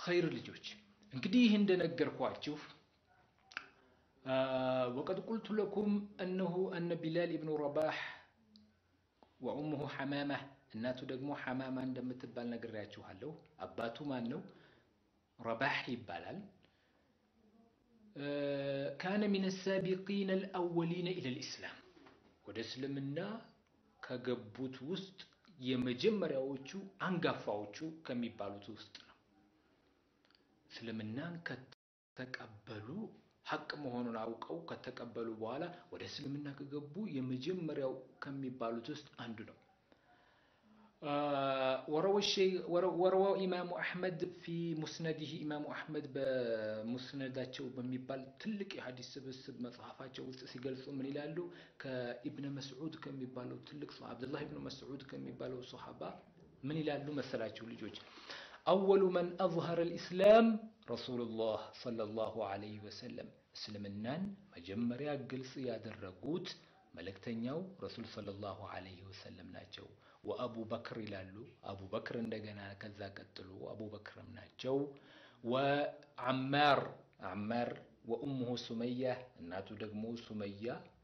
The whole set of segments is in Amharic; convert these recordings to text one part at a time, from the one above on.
ኸይር ልጆች እንግዲህ ይህ እንደነገርኳችሁ ወቀድ ቁልቱ ለኩም እነሁ እነ ቢላል ኢብኑ ረባህ ወኡሙሁ ሐማማ እናቱ ደግሞ ሐማማ እንደምትባል ነግሬያችኋለሁ። አባቱ ማን ነው? ረባህ ይባላል። ካነ ሚን ሳቢቂን አልአወሊነ ኢለል ኢስላም ወደ እስልምና ከገቡት ውስጥ የመጀመሪያዎቹ አንጋፋዎቹ ከሚባሉት ውስጥ ነው። እስልምናን ከተቀበሉ ሀቅ መሆኑን አውቀው ከተቀበሉ በኋላ ወደ እስልምና ከገቡ የመጀመሪያው ከሚባሉት ውስጥ አንዱ ነው። ወረወ ኢማሙ አሕመድ ፊ ሙስነዲህ ኢማሙ አሕመድ በሙስነዳቸው በሚባል ትልቅ የሐዲስ ስብስብ መጽሐፋቸው ውስጥ ሲገልጹ ምን ይላሉ? ከኢብነ መስዑድ ከሚባለው ትልቅ አብዱላህ ኢብኑ መስዑድ ከሚባለው ሰሓባ ምን ይላሉ መሰላችሁ ልጆች? አወሉ መን አዝሀረ ልኢስላም ረሱሉላህ ሰለላሁ ዐለይሂ ወሰለም እስልምናን መጀመሪያ ግልጽ ያደረጉት መልእክተኛው ረሱል ሰለላሁ ዐለይሂ ወሰለም ናቸው። ወአቡበክር ይላሉ። አቡበክር እንደገና ከዛ ቀጥሎ አቡበክርም ናቸው። ወዐማር ዐማር ወኡሙሁ ሱመያ እናቱ ደግሞ ሱመያ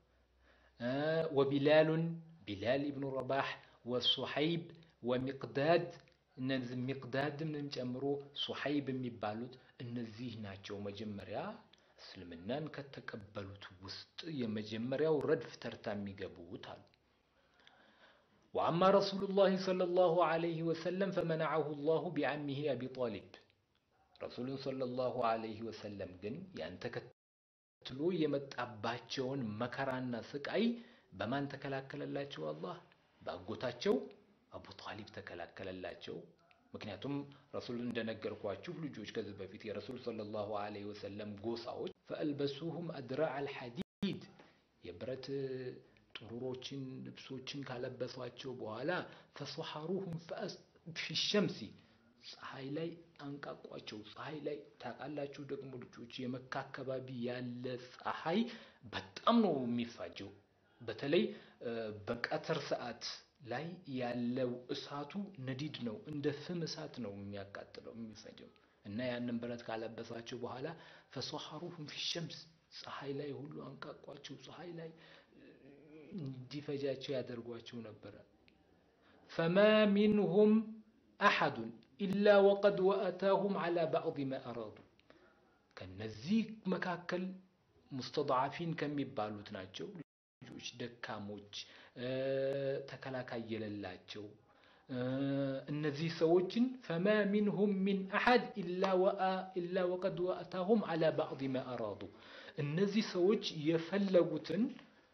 ወቢላሉን ቢላል ኢብኑ ረባህ ወሱሐይብ ወሚቅዳድ እነዚህ ሚቅዳድንም ጨምሮ ሱሐይብ የሚባሉት እነዚህ ናቸው መጀመሪያ እስልምናን ከተቀበሉት ውስጥ የመጀመሪያው ረድፍ ተርታ የሚገቡት አሉ። ወአማ ረሱሉላህ ሰለላሁ ዐለይሂ ወሰለም ፈመነዐሁ ላሁ ቢዐሚሂ አቢ ጣሊብ ረሱሉን ሰለላሁ ዐለይሂ ወሰለም ግን ያን ተከትሎ የመጣባቸውን መከራና ስቃይ በማን ተከላከለላቸው? አላህ በአጎታቸው አቡ ጣሊብ ተከላከለላቸው። ምክንያቱም ረሱል እንደነገርኳችሁ ልጆች ከዚህ በፊት የረሱል ሰለላሁ ዐለይሂ ወሰለም ጎሳዎች ፈአልበሱሁም አድራዕ አልሐዲድ የብረት ጥሩሮችን ልብሶችን ካለበሷቸው በኋላ ፈሰሐሩሁም ፊሸምሲ ፀሐይ ላይ አንቃቋቸው። ፀሐይ ላይ ታውቃላችሁ ደግሞ ልጆች የመካ አካባቢ ያለ ፀሐይ በጣም ነው የሚፋጀው። በተለይ በቀትር ሰዓት ላይ ያለው እሳቱ ነዲድ ነው፣ እንደ ፍም እሳት ነው የሚያቃጥለው የሚፈጀው። እና ያንን ብረት ካለበሳቸው በኋላ ፈሰሐሩሁም ፊሸምስ ፀሐይ ላይ ሁሉ አንቃቋቸው፣ ፀሐይ ላይ እንዲፈጃቸው ያደርጓቸው ነበረ። ፈማ ሚንሁም አሐዱን ኢላ ወቀድ ወአታሁም ዐላ ባዕድ ማ አራዱ። ከነዚህ መካከል ሙስተድዓፊን ከሚባሉት ናቸው ልጆች ደካሞች፣ ተከላካይ የሌላቸው እነዚህ ሰዎችን ፈማ ሚንሁም ሚን አሐድ ኢላ ወቀድ ወአታሁም ዐላ ባዕድ ማ አራዱ። እነዚህ ሰዎች የፈለጉትን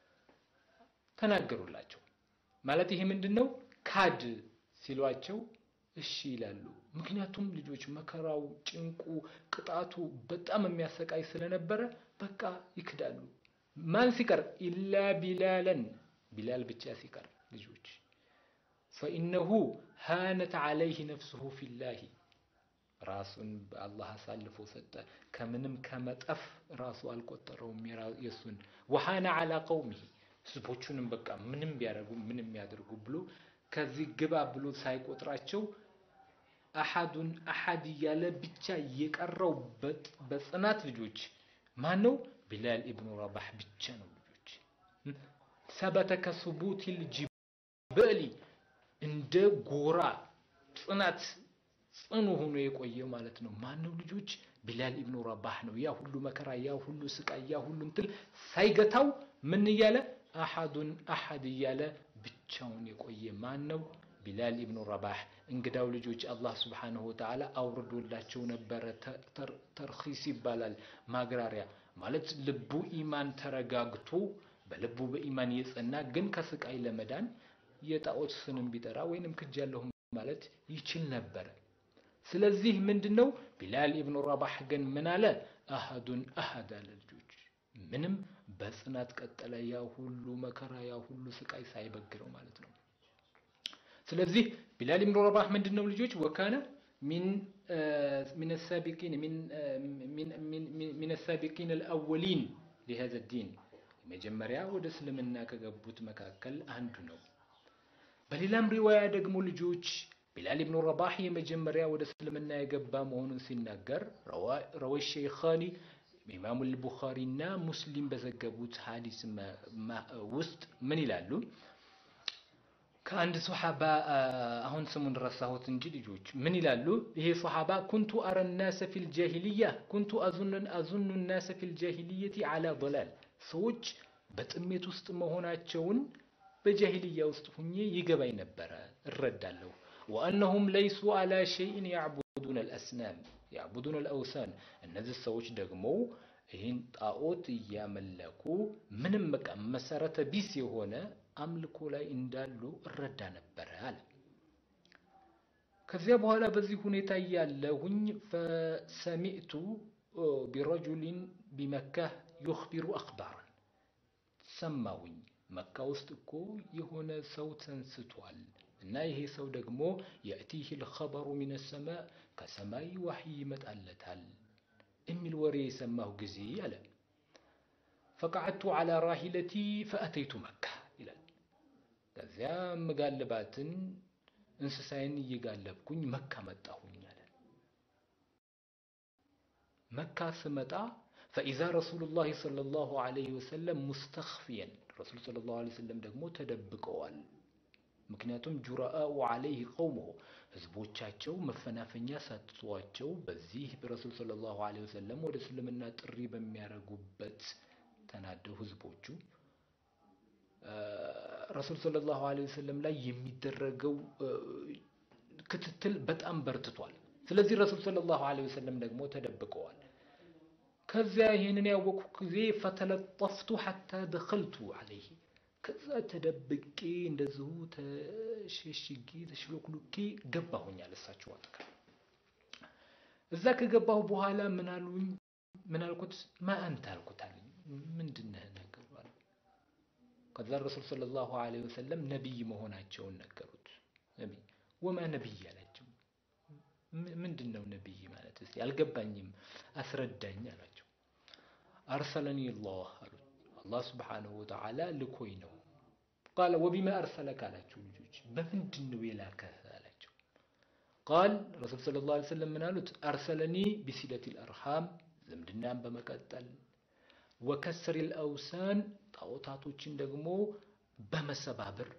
ተናገሩላቸው። ማለት ይሄ ምንድን ነው? ካድ ሲሏቸው እሺ ይላሉ። ምክንያቱም ልጆች መከራው፣ ጭንቁ፣ ቅጣቱ በጣም የሚያሰቃይ ስለነበረ በቃ ይክዳሉ። ማን ሲቀር ኢላ ቢላለን ቢላል ብቻ ሲቀር ልጆች ፈኢነሁ ሃነት ዐለይህ ነፍሱሁ ፊላሂ ራሱን በአላህ አሳልፎ ሰጠ። ከምንም ከመጠፍ ራሱ አልቆጠረውም የሱን ወሃነ ዐላ ቀውሚሂ ህዝቦቹንም በቃ ምንም ቢያደርጉ ምንም ያደርጉ ብሎ ከዚህ ግባ ብሎ ሳይቆጥራቸው አሐዱን አሐድ እያለ ብቻ የቀረው በጽናት ልጆች ማን ነው? ቢላል ኢብኑ ረባህ ብቻ ነው ልጆች። ሰበተ ከሱቡቲል ጅበሊ እንደ ጎራ ጽናት ጽኑ ሆኖ የቆየ ማለት ነው። ማን ነው ልጆች? ቢላል ኢብኑ ረባህ ነው። ያ ሁሉ መከራ፣ ያ ሁሉ ስቃይ፣ ያ ሁሉ እንትን ሳይገታው ምን እያለ አሐዱን አሐድ እያለ ብቻውን የቆየ ማን ነው? ቢላል ኢብኑ ረባህ። እንግዳው ልጆች አላህ ስብሓነሁ ወተዓላ አውርዶላቸው ነበረ። ተርኺስ ይባላል ማግራሪያ ማለት ልቡ ኢማን ተረጋግቶ በልቡ በኢማን የጸና ግን ከስቃይ ለመዳን የጣዖት ስንም ቢጠራ ወይንም ክጃለሁ ማለት ይችል ነበረ። ስለዚህ ምንድን ነው ቢላል ኢብኑ ረባህ ግን ምን አለ? አሐዱን አሐድ አለ ልጆች ምንም በጽናት ቀጠለ። ያ ሁሉ መከራ ያ ሁሉ ስቃይ ሳይበግረው ማለት ነው። ስለዚህ ቢላል ኢብኑ ረባህ ምንድን ነው ልጆች ወካነ ሚን ሳቢቂን ሚን ሳቢቂን አልአወሊን ሊሀዘ ዲን መጀመሪያ ወደ እስልምና ከገቡት መካከል አንዱ ነው። በሌላም ሪዋያ ደግሞ ልጆች ቢላል ብኑ ረባህ የመጀመሪያ ወደ እስልምና የገባ መሆኑን ሲናገር ረወ ሸይኻኒ ኢማሙ ልቡኻሪና ሙስሊም በዘገቡት ሀዲስ ውስጥ ምን ይላሉ? ከአንድ ሶሓባ አሁን ስሙን ረሳሁት እንጂ ልጆች ምን ይላሉ? ይሄ ሶሓባ ኩንቱ አረ ናሰ ፊል ጃሂልያ ኩንቱ አዙኑ ናሰ ፊል ጃሂልየቲ አላ ضላል ሰዎች በጥሜት ውስጥ መሆናቸውን በጃሂልያ ውስጥ ሁኜ ይገባኝ ነበረ እረዳለሁ። ወአነሁም ለይሱ አላ ሸይን ያዕቡዱን አልአስናም ያዕቡዱን አልአውሳን እነዚህ ሰዎች ደግሞ ይህን ጣዖት እያመለኩ ምንም በቃ መሰረተ ቢስ የሆነ አምልኮ ላይ እንዳሉ እረዳ ነበረ አለ። ከዚያ በኋላ በዚህ ሁኔታ እያለሁኝ ፈሰሚዕቱ ቢረጁሊን ቢመካ ዩኽቢሩ አኽባራን ሰማሁኝ። መካ ውስጥ እኮ የሆነ ሰው ተንስቷል እና ይሄ ሰው ደግሞ የእቲህ ልኸበሩ ሚነ ሰማእ ከሰማይ ዋሕይ ይመጣለታል የሚል ወሬ የሰማሁ ጊዜ አለ ፈቀዐድቱ ዐላ ራሂለቲ ፈአተይቱ መካ ይላል። ከዚያ ምጋልባትን እንስሳይን እየጋለብኩኝ መካ መጣሁኝ አለ። መካ ስመጣ ፈኢዛ ረሱሉላህ ሰለላሁ ዐለይሂ ወሰለም ሙስተኽፊየን ረሱል ሰለላሁ ዐለይሂ ወሰለም ደግሞ ተደብቀዋል። ምክንያቱም ጁራአኡ ዐለይህ ቀውሙሁ ህዝቦቻቸው መፈናፈኛ ሰጥቷቸው በዚህ በረሱል ሰለላሁ ዐለይሂ ወሰለም ወደ እስልምና ጥሪ በሚያደርጉበት ተናደው ህዝቦቹ ረሱል ሰለላሁ ዐለይሂ ወሰለም ላይ የሚደረገው ክትትል በጣም በርትቷል። ስለዚህ ረሱል ሰለላሁ ዐለይሂ ወሰለም ደግሞ ተደብቀዋል። ከዚያ ይህንን ያወቅኩ ጊዜ ፈተለጠፍቱ ሐታ ደኸልቱ ዐለይህ ከዛ ተደብቄ እንደዚሁ ተሸሽጌ ተሽሎክሉኬ ገባሁኛል እሳቸው አጠገብ። እዛ ከገባሁ በኋላ ምን አሉኝ? ምን አልኩት? ማ አንተ አልኩት አለኝ። ምንድን ነህ ነገሩ አለ። ከዛ ረሱል ሰለላሁ ዐለይሂ ወሰለም ነቢይ መሆናቸውን ነገሩት። ነቢይ ወማ ነቢይ አላቸው። ምንድን ነው ነቢይ ማለት? እስቲ አልገባኝም፣ አስረዳኝ አላቸው። አርሰለኒ ላህ አሉት። አላህ ስብሓነሁ ወተዓላ ልኮኝ ነው። ቃለ ወቢማ አርሰለክ አላቸው። ልጆች በምንድን ነው የላከህ አላቸው። ቃል ረሱል ሰለላሁ ዐለይሂ ወሰለም ምን አሉት? አርሰለኒ ቢሲለቲል አርሃም ዝምድናን በመቀጠል ወከስሪል አውሳን ጣዖታቶችን ደግሞ በመሰባበር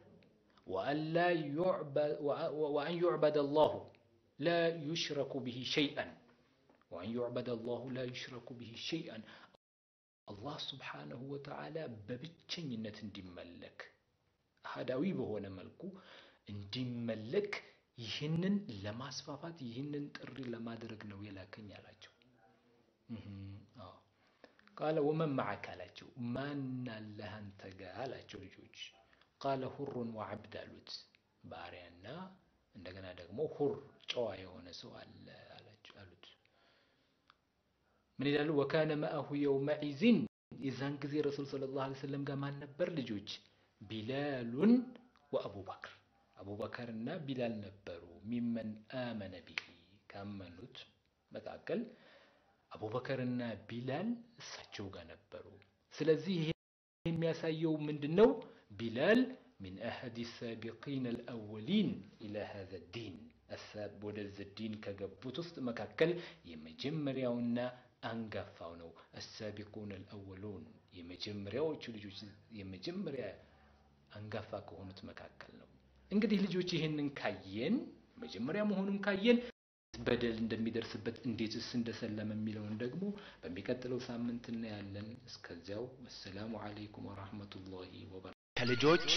ወአን ዩዕበደ አላሁ ላ ዩሽረኩ ብሂ ሸይአን ወአን ዩዕበደ አላሁ ላ ዩሽረኩ ብሂ ሸይአን አላህ ስብሓነሁ ወተዓላ በብቸኝነት እንዲመለክ አህዳዊ በሆነ መልኩ እንዲመለክ ይህንን ለማስፋፋት ይህንን ጥሪ ለማድረግ ነው የላከኝ አላቸው። ቃለ ወመን መዓክ አላቸው። ማን አለህ አንተ ጋር አላቸው ልጆች። ቃለ ሁሩን ወዐብድ አሉት። ባሪያና እንደገና ደግሞ ሁር ጨዋ የሆነ ሰው አለ አሉት። ምን ይላሉ? ወካነ መአሁ የውመዒዝን የዛን ጊዜ ረሱል ሰለላሁ ዐለይሂ ወሰለም ጋር ማን ነበር ልጆች? ቢላሉን ወአቡበክር አቡበከርና ቢላል ነበሩ። ሚመን አመነ ቢሂ ካመኑት መካከል አቡበከርና ቢላል እሳቸው ጋር ነበሩ። ስለዚህ ይሄ የሚያሳየው ምንድን ነው? ቢላል ሚን አሐዲ ሳቢቂን አልአወሊን ኢላ ሃዛ ዲን ወደዚህ ዲን ከገቡት ውስጥ መካከል የመጀመሪያውና አንጋፋው ነው። አሳቢቁን አልአወሉን የመጀመሪያዎቹ ልጆች የመጀመሪያ አንጋፋ ከሆኑት መካከል ነው። እንግዲህ ልጆች ይህንን ካየን መጀመሪያ መሆኑን ካየን በደል እንደሚደርስበት እንዴትስ እንደሰለመ የሚለውን ደግሞ በሚቀጥለው ሳምንት እናያለን። እስከዚያው ወሰላሙ አለይኩም ወራህመቱላሂ ወበረካቱ። ከልጆች